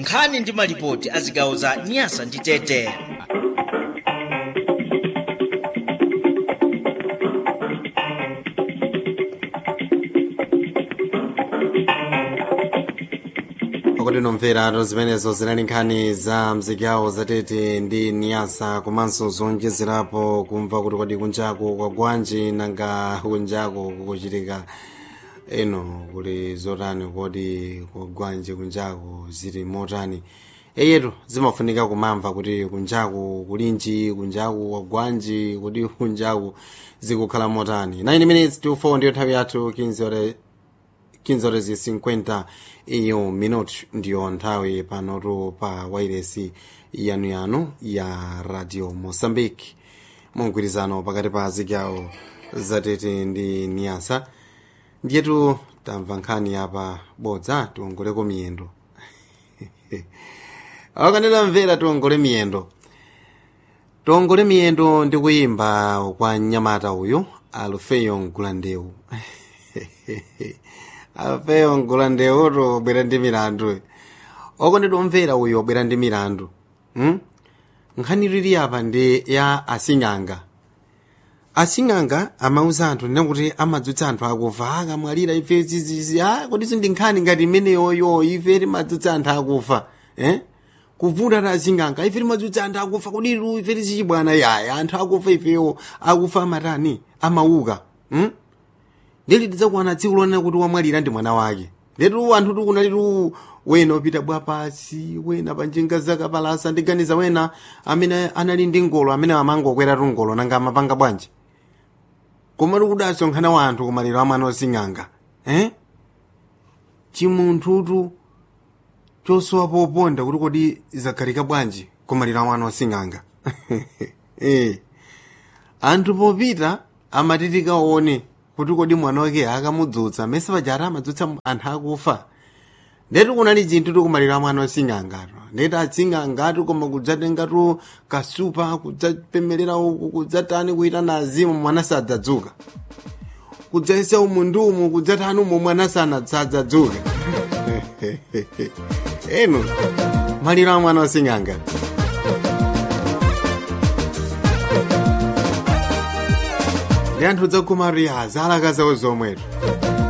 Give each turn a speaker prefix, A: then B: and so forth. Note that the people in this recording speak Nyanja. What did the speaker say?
A: nkhani ndi malipoti a zigawo za nyasa ndi tete
B: pakuti nomvera zimenezo zinali nkhani za mzigawo zatete ndi niyasa komanso zonjezerapo kumva kuti kodi kunjaku kwa gwanji nanga kunjaku kukuchitika eno kuli zotani kodi kwa gwanji kunjaku zili motani eyetu zimafunika kumamva kuti kunjaku kulinji kunjaku kwa gwanji kuti kunjaku zikukhala motani 9 minutes to 4 ndiyo nthawi yathu 15 ore 15 horas e 50 iyo minutos ndiyo nthawi panotu pa wairesi yanuyanu ya radio moçambique mugwirizano pakati pa zigawo zatete ndi niyasa ndiyetu tamva nkhani apa bodza tiongoleko miyendo akanena mvera tiongole miyendo tiongole miyendo ndi kuyimba kwa mnyamata uyu alufeyo mgulandeu alufeyo mgulandeuto obwera ndi milandu okondedwa omvera uyu obwera ndi milandu hmm? nkhani lili apa ndi ya asing'anga asing'anga amauza anthu nena kuti amadzutsa anthu akufa akamwalira ife zizizi a kodi sindi nkhani ngati imeneyoyo ife timadzutsa anthu akufa eh? kuvuta ta asing'anga ife timadzutsa anthu akufa kodi ilu ife tizichibwana yaya anthu akufa ifeyo akufa amatani amauka hmm? ndili tidzakuwana tsiku lonena kuti wamwalira ndi mwana wake ndetu anthu tikunalitu wena upita bwa pasi wena panjinga zakapalasa ndiganiza wena amene anali ndi ngolo amene amangokweratu ngolo nanga amapanga bwanji koma tikudasonkhana wa anthu kumaliro a mwana osing'anga eh? chimunthutu chosowa poponda kuti kodi zakhalika bwanji kumaliro a mwana osing'anga eh. anthu popita amatitika one kuti kodi mwana wake akamudzutsa mese pajata amadzutsa anthu akufa ndetu kunali chinthu tikumalira mwana osing'angatu ndeti asing'angatu koma kudzatengatu kasupa kudzapemelera uku kudzatani kuita na azimu mwana sadzadzuka kudzaisa umu ndi umu kudzatani umu mwana sadzadzuka eno maliro a mwana osing'anga ndi anthu dzakumariya zalaka zawo zomwetu